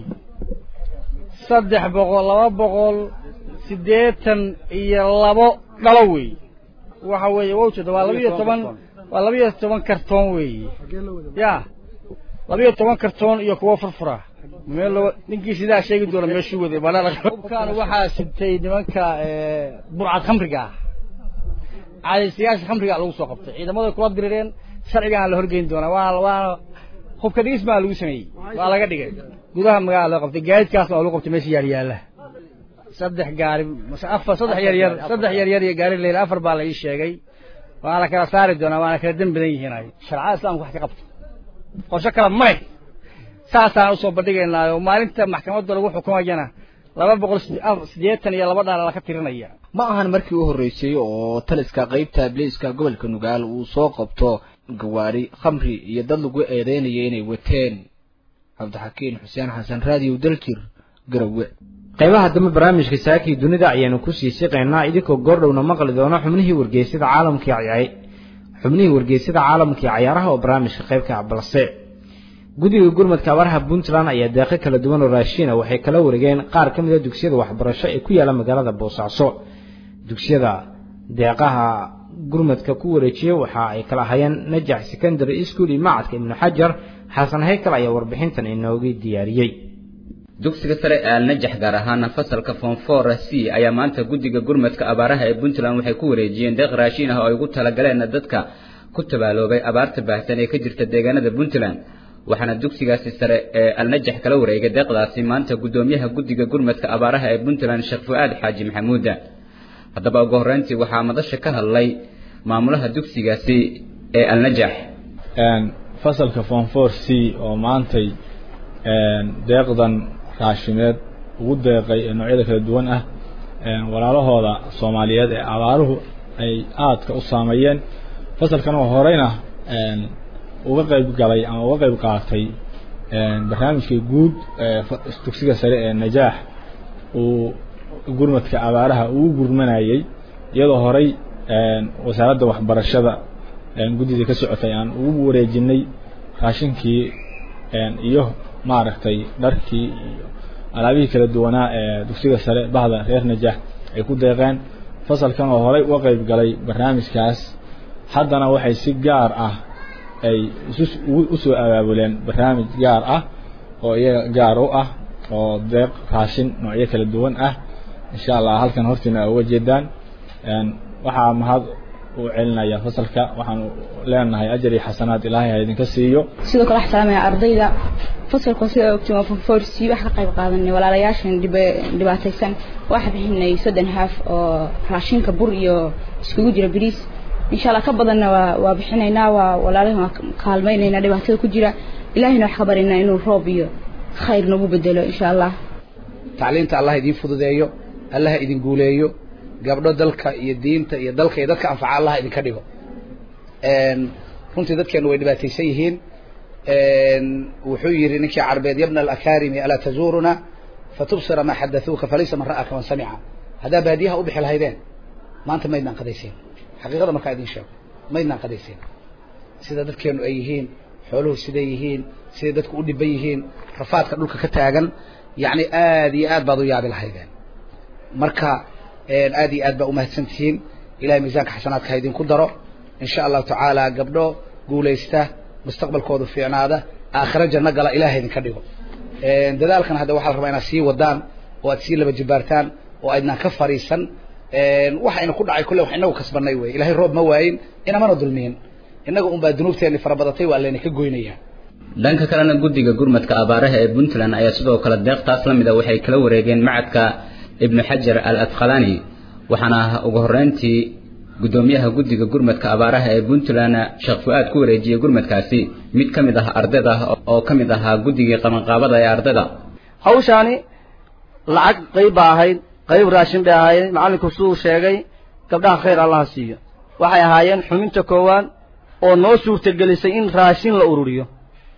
saddex boqol laba boqol siddeetan iyo labo dhalo weeye waxa weeye waa ujeeda waa labiyo toban waa labiyo toban kartoon weeye ya labiyo toban kartoon iyo kuwo furfura meel ninkii sidaa sheegi doona meeshuu waday hubkaan waxaa sibtay nimanka burcad khamriga ah caadaystayaasha khamriga lagu soo qabtay ciidamada kula dirireen sharcigaana la horgeyn doonaa waana waana hubka dhigis baa lagu sameeyey waa laga dhigay gudaha magaalada loo qabtay gaadiidkaasna waa lagu qabtay meesha yaal yaala saddex gaari afar saddex yar yar saddex yar yar iyo gaari leyla afar baa la ii sheegay waana kala saari doonaa waana kala dan badan yihiin ay sharcada islaamka wax ka qabto qorshe kale male saasaan usoo bandhigaynaa oo maalinta maxkamadda lagu xukumayana laba boqol siddeetan iyo laba dhaala laka tirinaya ma ahan markii u horreysay oo taliska qaybta bliiska gobolka nugaal uu soo qabto gawaari khamri iyo dad lagu eedeynaya inay wateen cabdixakiin xuseen xasan raadiyow daljir garowe qaybaha dambe barnaamijka saakii dunida ayaanu kusii siqaynaa idinkoo goordhowna maqli doono xubnihii wargeysada caalamkii xubnihii wargeysada caalamkii cayaaraha oo barnaamijka qaybka balse guddiga gurmadka abaaraha puntland ayaa deeqo kala duwan oo raashiina waxay kala wareegeen qaar ka mid a dugsiyada waxbarasho ee ku yaala magaalada boosaaso dugsiyada deeqaha gurmadka ku wareejiyey waxa ay kala hayeen najax secondary school iyo macadka ibnu xajar xasan haykal ayaa warbixintan inooga diyaariyey dugsiga sare ee alnajax gaar ahaana fasalka fonfor c ayaa maanta guddiga gurmadka abaaraha ee puntland waxay ku wareejiyeen deeq raashiin ah oo ay ugu talagaleen dadka ku tabaaloobay abaarta baahsan ee ka jirta deegaanada puntland waxaana dugsigaasi sare ee alnajax kala wareegay deeqdaasi maanta guddoomiyaha guddiga gurmadka abaaraha ee puntland sheekh fu-aad xaaji maxamuuda haddaba ugu horreyntii waxaa madasha ka hadlay maamulaha dugsigaasi ee alnajax fasalka fonfor c oo maantay deeqdan raashimeed ugu deeqay ee noocyada kala duwan ah walaalahooda soomaaliyeed ee abaaruhu ay aadka u saameeyeen fasalkan oo horeyna uga qayb galay ama uga qayb qaatay barnaamijkii guud dugsiga sare ee najaax uu gurmadka abaaraha ugu gurmanayay iyadoo horey wasaaradda waxbarashada guddida ka socotay aan ugu wareejinay raashinkii iyo maaragtay dharkii iyo alaabihii kala duwanaa ee dugsiga sare bahda reer najaax ay ku deeqeen fasalkan oo horey uga qayb galay barnaamijkaas haddana waxay si gaar ah ay usoo abaabuleen barnaamij gaar ah oo iyaga gaar u ah oo deeq raashin noocyo kala duwan ah insha allah halkan hortiina uga jeedaan waxaa mahad u celinaya fasalka waxaan leenahay ajar iyo xasanaad ilaahay ha idinka siiyo sidoo kale waxaa salaamaya ardayda fasalka sida ogtiin waa fonforsi wax ka qayb qaadanay walaalayaashan dhibaataysan waxaa bixinay soddon haaf oo raashinka bur iyo iskugu jira bariis insha allah ka badanna waa waa bixinaynaa waa walaalahan waa kaalmaynaynaa dhibaatada ku jira ilaahayna wax ka baryaynaa inuu roob iyo khayr nagu bedelo insha allah tacliinta allah idiin fududeeyo allah idin guuleeyo gabdho dalka iyo diinta iyo dalka iyo dadka anfaca allah idinka dhigo runtii dadkeenu way dhibaataysan yihiin wuxuu yidhi ninkii carbeed yabna alakarimi alaa tazuuruna fatubsira maa xadathuuka falaysa man ra'aka man samica haddaa baadiyaha u bixi lahaydeen maanta maydnaan qadayseen xaqiiqada markaa idin sheego maydnaan qadayseen sida dadkeenu ay yihiin xooluhu siday yihiin siday dadku u dhiban yihiin rafaadka dhulka ka taagan yacni aad iyo aad baad u yaabi lahaydeen marka aad iyo aad baa umahadsan tihiin ilahay miisaanka xasanaadka ha idinku daro insha allahu tacaala gabdho guulaysta mustaqbalkoodu fiicnaada aakhiro janno gala ilahay idinka dhigo dadaalkan hadda waxaa la rabaa inaad sii wadaan oo aad sii laba jibaartaan oo aydnaan ka fariisan waxayna ku dhacay kulle wax inagu kasbanay wey ilahay roob ma waayin inamana dulmiyin innaga unbaa dunuubteenni farabadatay waa layna ka goynaya dhanka kalena guddiga gurmadka abaaraha ee puntland ayaa sidoo kale deeqtaas la mid a waxay kala wareegeen macadka ibnu xajar al adkhalani waxaana ugu horreyntii guddoomiyaha guddiga gurmadka abaaraha ee puntland sheekh fu-aad ku wareejiyey gurmadkaasi mid ka mid ah ardayda oo ka mid ahaa guddigii qabanqaabada ee ardayda hawshaani lacag qayb baa ahayd qayb raashin bay ahaayeen macallinku siduu sheegay gabdhaha khayr allaha siiyo waxay ahaayeen xubinta koowaad oo noo suurtagelisay in raashin la ururiyo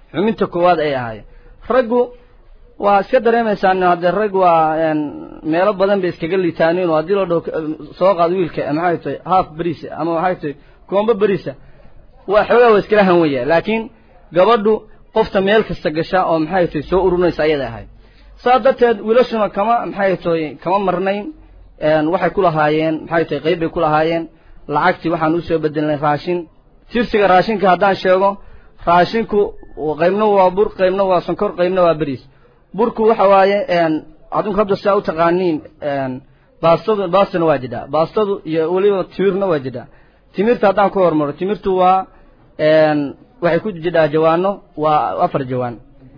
xubinta koowaad ay ahaayeen raggu waa iska dareemaysaan haddee rag waa meelo badan bay iskaga liitaaniin oo haddii loo dhaho soo qaad wiilka maxay tahay half berisa ama waxay tahay koombo berisa waa xoogaa waa iskala hanwaya laakiin gabadhu qofta meel kasta gasha oo maxay tahay soo ururinaysa ayada ahayd saa darteed wiilashuna kama maxay tahay kama marnayn waxay ku lahaayeen maxay tahay qayb bay ku lahaayeen lacagtii waxaan usoo bedelnay raashin tirsiga raashinka haddaan sheego raashinku qaybna waa bur qaybna waa sonkor qaybna waa beriis burku waxa waaye adinku hadda sidaa u taqaaniin baastadu baastana waa jidhaa baastadu iyo weliba timirna waa jidhaa timirta haddaan ku hormaro timirtu waa waxay ku jidhaa jawaano waa afar jawaan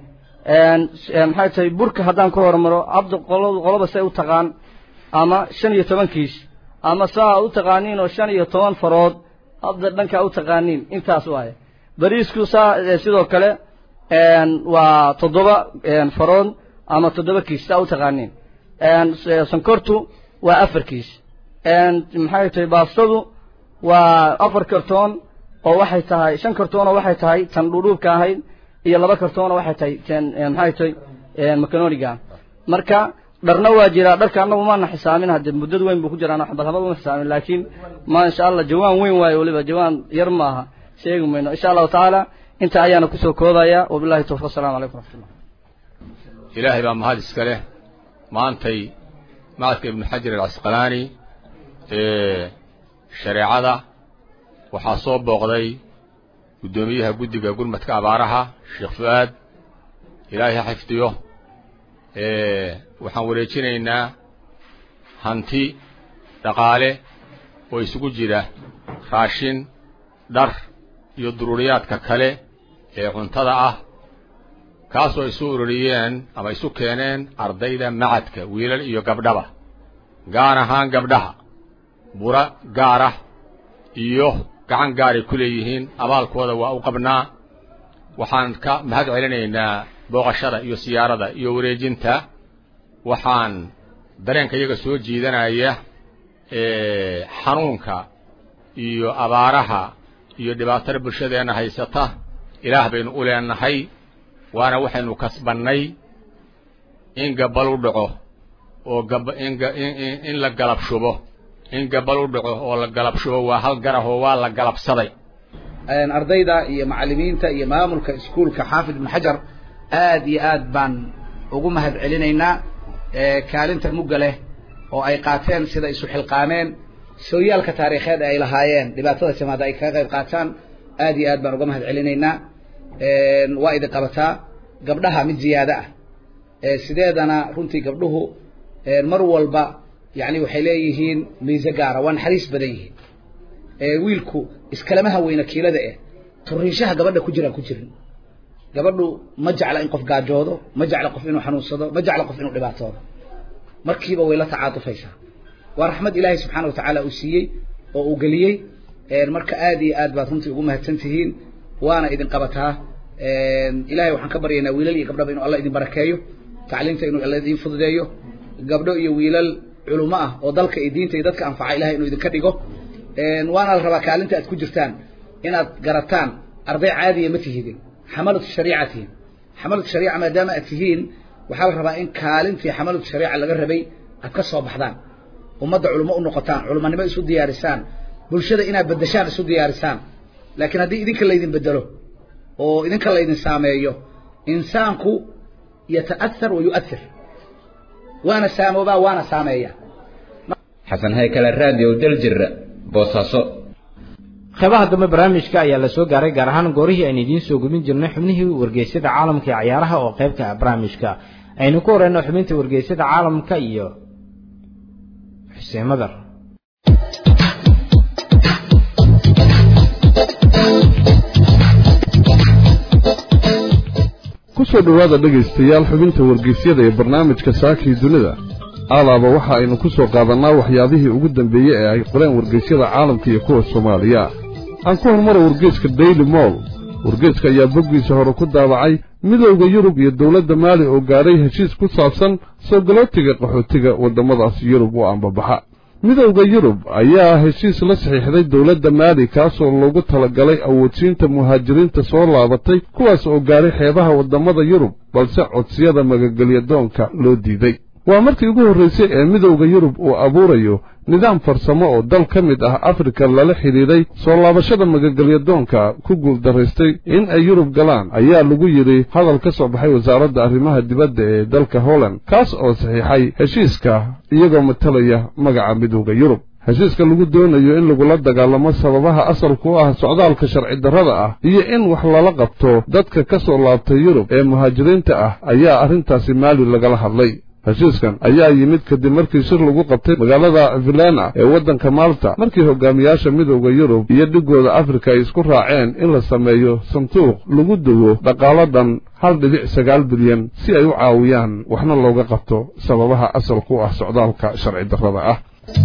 maxay tahay burka haddaan ku hormaro abda qolo qoloba say u taqaan ama shan iyo toban kiish ama saa u taqaaniin oo shan iyo toban farood hadda dhankaa u taqaaniin intaas waaye bariisku saa sidoo kale waa toddoba farood ama toddoba kiish saa u taqaaniin sonkortu waa afar kiish maxay tahay baastadu waa afar kartoon oo waxay tahay shan kartoon oo waxay tahay tan dhuudhuubka ahayd iyo laba kartoon oo waxay tahay tan maxay tahay macanoniga marka dharna waa jiraa dharka annagu maana xisaamin hadde muddad weyn buu ku jiraan xabad xabad uma xisaamin laakiin ma insha allah jawaan weyn waayo weliba jawaan yar maaha sheegi mayno insha allahu tacaala inta ayaana kusoo koobaya wabillahi tawfiq assalamu calaykum waraxmatullah ilaahay baa mahad iska leh maantay macadka ibnu xajar alcasqalaani ee shareecada waxaa soo booqday guddoomiyaha guddiga gurmadka abaaraha sheekh fu-aad ilaahay ha xifdiyo waxaan wareejinaynaa hanti dhaqaale oo isugu jira raashin dhar iyo duruuriyaadka kale ee cuntada ah kaasoo isu ururiyeen ama isu keeneen ardayda macadka wiilal iyo gabdhaba gaar ahaan gabdhaha bura gaarah iyo gacan gaaray ku leeyihiin abaalkooda waa u qabnaa waxaan ka mahad celinaynaa booqashada iyo siyaarada iyo wareejinta waxaan dareenka iyaga soo jiidanaya xanuunka iyo abaaraha iyo dhibaatada bulshadeenna haysata ilaah baynu u leenahay waana waxaynu kasbannay in gabal u dhaco oo gab in in la galab shubo in gabal u dhaco oo la galab shubo waa hal garah oo waa la galabsaday ardayda iyo macallimiinta iyo maamulka iskuulka xaafid ibnu xajar aad iyo aad baan ugu mahad celinaynaa kaalinta mugga leh oo ay qaateen sida isu xilqaameen sooyaalka taariikheed ay lahaayeen dhibaatada timaada ay kaga qayb qaataan aad iyo aad baan uga mahad celinaynaa waa idin qabataa gabdhaha mid ziyaado ah sideedana runtii gabdhuhu mar walba yani waxay leeyihiin miise gaara waa naxariis badan yihiin wiilku iskalamaha weyna kiilada eh turiishaha gabadha ku jiraan ku jirin gabadhu ma jecla in qof gaajoodo ma jecla qof inuu xanuunsado ma jecla qof inuu dhibaatoodo markiiba way la tacaatufaysaa waa raxmad ilaahay subxaana watacaala uu siiyey oo uu geliyey marka aad iyo aad baad runtii ugu mahadsan tihiin waana idin qabataa ilahay waxaan ka baryaynaa wiilal iyo gabdhaba inuu alla idin barakeeyo tacliimta inuu alla idin fududeeyo gabdho iyo wiilal culumo ah oo dalka iyo diinta iyo dadka anfaca ilahay inuu idinka dhigo waana la rabaa kaalinta aad ku jirtaan inaad garataan arday caadiya ma tihidin xamalatu shariica tihiin xamalatu shariica maadaama aad tihiin waxaa la rabaa in kaalintii xamalatu shariica laga rabay aad ka soo baxdaan ummadda culimo u noqotaan culimonimo isu diyaarisaan bulshada inaad bedeshaan isu diyaarisaan laakiin haddii idinka laydin bedelo oo idinka laydin saameeyo insaanku yata'athar wa yu'athir waana saamoobaa waana saameeya xasan haykale raadiyo daljir boosaaso qeybaha dambe barnaamijka ayaa la soo gaaray gaar ahaan goorihii aynu idiin soo gubin jirnay xubnihii wargeysyada caalamka ee cayaaraha oo qaybka ah barnaamijka aynu ku horeyno xubinta wargeysyada caalamka iyo xuseen madar ku soo dhowaada dhegaystayaal xubinta wargeysyada ee barnaamijka saakii dunida alaaba waxa aynu ku soo qaadannaa waxyaabihii ugu dambeeyey ee ay qoreen wargeysyada caalamka iyo kuwa soomaaliya aan ku hormara wargeeska daily moll wargeeska ayaa boggiisa hore ku daabacay midowda yurub iyo dowladda maali oo gaadhay heshiis ku saabsan soo galootiga qaxootiga waddamadaas yurub oo aanbabaxa midowda yurub ayaa heshiis la saxiixday dowladda maali kaasoo loogu talagalay awoodsiinta muhaajiriinta soo laabatay kuwaas oo gaaray xeebaha waddamada yurub balse codsiyada magagelyadoonka loo diiday waa markii ugu horraysay ee midowda yurub uu abuurayo nidaam farsamo oo dal ka mid ah afrika lala xidhiidhay soo laabashada magagelyadoonka ku guuldaraystay in ay yurub galaan ayaa lagu yidhi hadal ka soo baxay wasaaradda arrimaha dibadda ee dalka holland kaas oo saxiixay heshiiska iyagoo matalaya magaca midowda yurub heshiiska lagu doonayo in lagula dagaalamo sababaha asalku u ah socdaalka sharci darrada ah iyo in wax lala qabto dadka ka soo laabtay yurub ee muhaajiriinta ah ayaa arrintaasi maali lagala hadlay heshiiskan ayaa yimid kadib markii shir lagu qabtay magaalada vilena ee waddanka malta markii hogaamiyaasha midowda yurub iyo dhigooda afrika ay isku raaceen in la sameeyo sanduuq lagu duwo dhaqaalo dhan hal dhibic sagaal bilyan si ay u caawiyaan waxna looga qabto sababaha asalku u ah socdaalka sharci darrada ah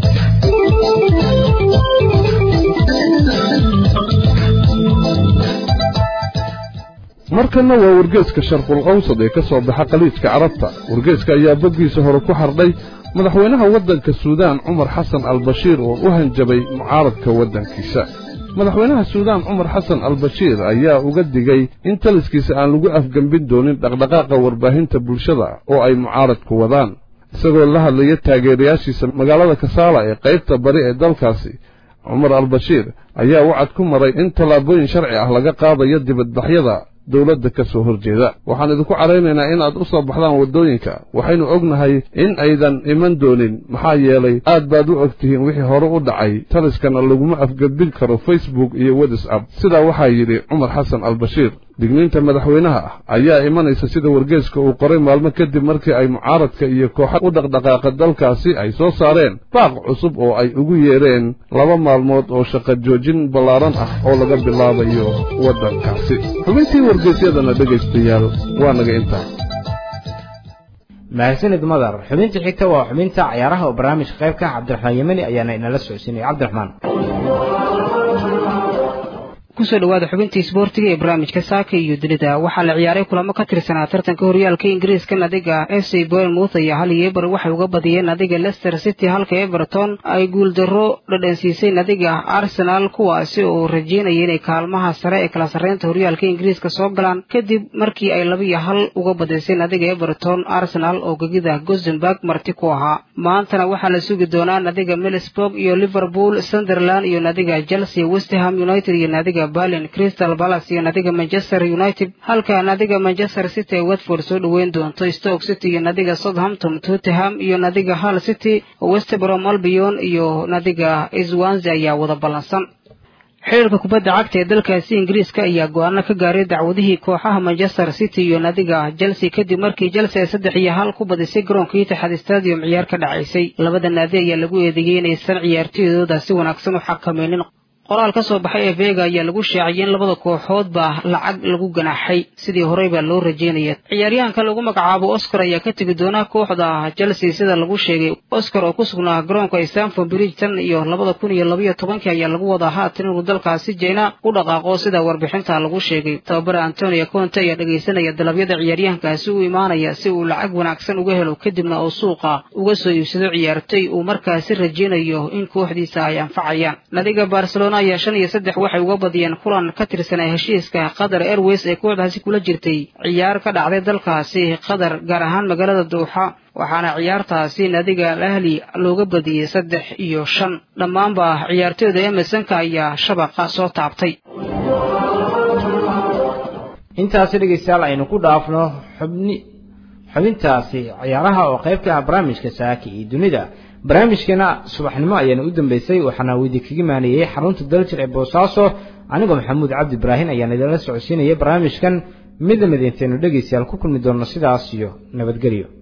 markanna waa wargeeska sharqul qawsad ee ka soo baxa khaliijka carabta wargeeska ayaa boggiisa hore ku xardhay madaxweynaha waddanka suudaan cumar xasan albashiir oo u hanjabay mucaaradka waddankiisa madaxweynaha suudaan cumar xasan albashiir ayaa uga digay in taliskiisa aan lagu afgembin doonin dhaqdhaqaaqa warbaahinta bulshada oo ay mucaaradku wadaan isagoo la hadlaya taageerayaashiisa magaalada kasaala ee qaybta bari ee dalkaasi cumar albashiir ayaa wacad ku maray in tallaabooyin sharci ah laga qaadayo dibadbaxyada dowladda ka soo horjeeda waxaan idinku caraynaynaa inaad u soo baxdaan waddooyinka waxaynu ognahay in aydan iman doonin maxaa yeelay aad baad u og tihiin wixii hore u dhacay taliskana laguma afgebin karo facebook iyo whatsapp sidaa waxaa yidhi cumar xasan albashiir digniinta madaxweynaha ah ayaa imanaysa sida wargeeska uu qoray maalmo kadib markii ay mucaaradka iyo kooxa u dhaqdhaqaaqa dalkaasi ay soo saareen baaq cusub oo ay ugu yeedheen laba maalmood oo shaqo joojin ballaaran ah oo laga bilaabayo waddankaasi xubintii wargeysyadana dhegaystayaal waa naga intaa mahadsanid madar xubinta xigta waa xubinta cayaaraha oo barnaamijka qaybka cabdiraxmaan yemani ayaana inala socodsiinaya cabdiraxmaan kusoo dhawaada xubintii isboortiga ee barnaamijka saaka iyo dunida waxaa la ciyaaray kulamo ka tirsanaa tartanka horyaalka ingiriiska nadiga f c bournemouth iyo hal yeebar waxay uga badiyeen nadiga leicester city halka everton ay guuldarro dhadhansiisay nadiga arsenal kuwaasi oo rajeynaya inay kaalmaha sare ee kala sarreynta horyaalka ingiriiska soo galaan kadib markii ay laba iyo hal uga badisay nadiga everton arsenal oo gegida gosenburg marti ku ahaa maantana waxaa la sugi doonaa nadiga milisburg iyo liverpool sunderland iyo nadiga chelsea westham united iyo nadiga berlin crystal palace iyo nadiga manchester united halka nadiga manchester city ee watford soo dhoweyn doonto stoke city iyo nadiga southampton tottenham iyo nadiga hull city west brom albion iyo nadiga swansea ayaa wada ballansan xiriirka kubadda cagta ee dalkaasi ingiriiska ayaa go-aano ka gaaray dacwadihii kooxaha manchester city iyo nadiga chelsea kadib markii chelsea ay saddex iyo hal ku badisay garoonka itixaad stadium ciyaar ka dhacaysay labada naadi ayaa lagu eedeeyey inaysan ciyaartooydooda si wanaagsan u xakamaynin qoraal ka soo baxay ee vega ayaa lagu shaaciyay in labada kooxoodba lacag lagu ganaaxay sidii horey baa loo rajeynaya ciyaaryahanka lagu magacaabo oscar ayaa ka tegi doonaa kooxda chelsea sida lagu sheegay oscar oo ku sugnaa garoonka stanford bridge tan iyo labada kun iyo labaiyo tobankii ayaa lagu wadaa haatan inuu dalkaasi jeyna u dhaqaaqo sida warbixinta lagu sheegay tababare antonio conte ayaa dhegaysanaya dalabyada ciyaaryahankaasi u imaanaya si uu lacag wanaagsan uga helo kadibna uu suuqa uga soo iibsado ciyaartoy uu markaasi rajeynayo in kooxdiisa ay anfacayaan nadiga barcelona ayaa shan iyo saddex waxay uga badiyeen kulan ka tirsanaa heshiiska qatar airways ee kooxdaasi kula jirtay ciyaar ka dhacday dalkaasi qatar gaar ahaan magaalada duuxa waxaana ciyaartaasi nadiga al ahli looga badiyey saddex iyo shan dhammaanba ciyaartooyda emersonka ayaa shabaqa soo taabtay intaasi dhegaystayaal aynu ku dhaafno xubni xubintaasi ciyaaraha oo qayb ka ah barnaamijka saaki iyo dunida barnaamijkeena subaxnimo ayaana u dambeysay waxaana weydi kaga maaniyey xarunta daljir ee boosaaso anigoo maxamuud cabdi ibraahin ayaan idinla socodsiinayay barnaamijkan midna mid intaynu dhegaystayaal ku kulmi doonno sidaas iyo nabadgelyo